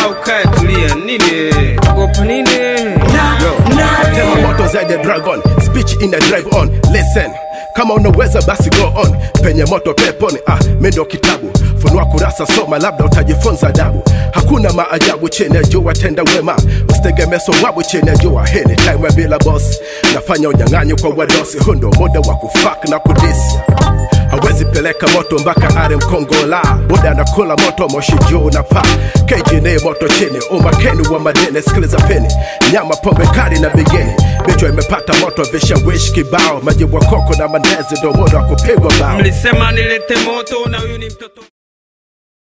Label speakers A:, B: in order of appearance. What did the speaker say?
A: au kae tulia nini ogopa nini
B: Tema moto zaidi ya dragon speech ina drive on listen kama unaweza basi go on penye moto peponi ah, mi ndo kitabu funua kurasa soma labda utajifunza adabu hakuna maajabu chini ya jua tenda wema usitegemee sowabu chini ya jua hini time bila boss nafanya unyang'anyi kwa wadosi hundo muda wa kufak na kudisi hawezi peleka moto mpaka are mkongola boda anakula moto moshi juu na pa kejini moto chini umakeni wa madini sikiliza peni nyama pombe kali na bigeni bichwa imepata moto vishawishi kibao majibu wa koko na mandezi ndo muda wa kupigwa bao
A: mlisema nilete moto na huyu ni mtoto